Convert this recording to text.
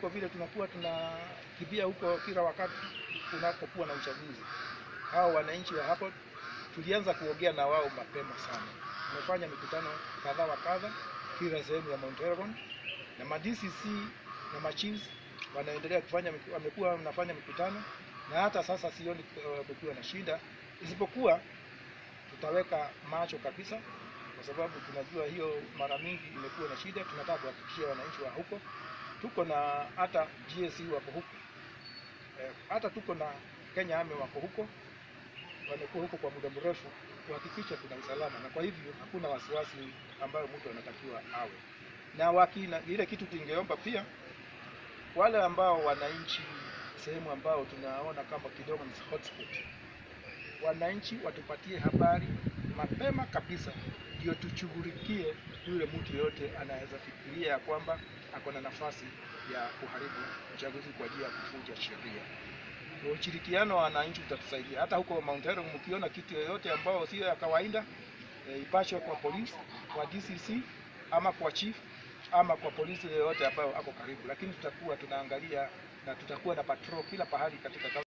kuliko vile tunakuwa tunakimbia huko kila wakati kunapokuwa na uchaguzi. Hao wananchi wa hapo tulianza kuongea na wao mapema sana. Tumefanya mikutano kadha wa kadha kila sehemu ya Mount Elgon na ma DCC na ma chiefs wanaendelea kufanya, miku- wamekuwa wanafanya mikutano na hata sasa sioni uh, kukiwa na shida, isipokuwa tutaweka macho kabisa, kwa sababu tunajua hiyo mara mingi imekuwa na shida. Tunataka kuhakikishia wananchi wa huko, tuko na hata GSU wako huko eh, hata tuko na Kenya Army wako huko, wamekuwa huko kwa muda mrefu kuhakikisha kuna usalama, na kwa hivyo hakuna wasiwasi ambayo mtu anatakiwa awe na wakina. Ile kitu tungeomba pia wale ambao wananchi sehemu ambao tunaona kama kidogo ni hotspot, wananchi watupatie habari mapema kabisa, ndio tushughulikie yule mtu yoyote anaweza fikiria ya kwamba ako na nafasi ya kuharibu uchaguzi kwa njia ya kufuja sheria. Kwa ushirikiano wa wananchi utatusaidia. Hata huko Mount Elgon mkiona kitu yoyote ambao sio ya kawaida e, ipashwe kwa polisi, kwa DCC ama kwa chief ama kwa polisi yoyote ambayo ako karibu, lakini tutakuwa tunaangalia na tutakuwa na patrol kila pahali katika